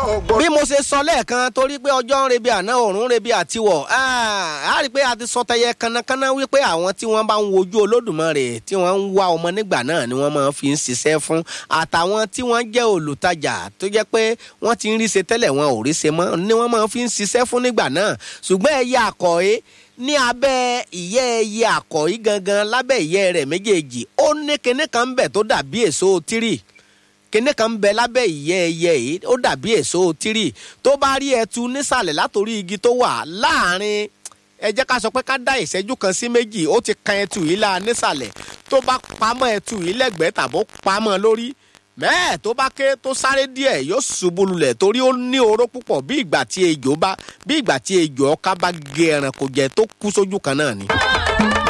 ọgbọ́n. bí mo ṣe sọ lẹ́ẹ̀kan torí pé ọjọ́ ń rebi àná òòrùn ń rebi àtiwọ̀ á rí i pé a ti sọ tẹyẹ kanakana wípé àwọn tí wọ́n bá ń wojú olódùmarè tí wọ́n ń wá ọmọ nígbà náà ni wọ́n máa fi ń ṣiṣẹ́ fún àtàwọn tí wọ́n jẹ́ olùtajà tó jẹ́ pé wọ́n ti ń rí ṣe tẹ́lẹ̀ wọn ò rí ṣe mọ́ ni wọ́n máa fi ń ṣiṣẹ́ fún nígbà náà ṣùgbọ́n ẹyẹ àkọ́yé ní abẹ́ ìyẹ́ ẹyẹ àkọ́yí gangan lábẹ́ ìyẹ́ rẹ̀ méjèèjì ó ní kinní kan ń bẹ̀ tó dàbí èso tírì kinní kan ń bẹ lábẹ́ ìyẹ́ ẹyẹ yìí ó dàbí èso tírì tó bá rí ẹtu nísàlẹ̀ látòrí igi tó wà láàrin ẹ jẹ́ ká sọ pé ká dá ìṣẹ́jú kan sí méjì ó ti kan ẹtu yìí la nísàlẹ̀ tó bá pamọ́ ẹtu yìí lẹ́gbẹ̀ẹ́ tàbó pamọ́ lórí mẹ́ẹ̀ tó bá ké tó sáré díẹ̀ yóò ṣubú lulẹ̀ torí ó ní oró púpọ̀ bí ìgbà tí ejò bá bí ìgbà tí ejò ọká bá gé ẹranko jẹ tó kú sójú kan náà ni.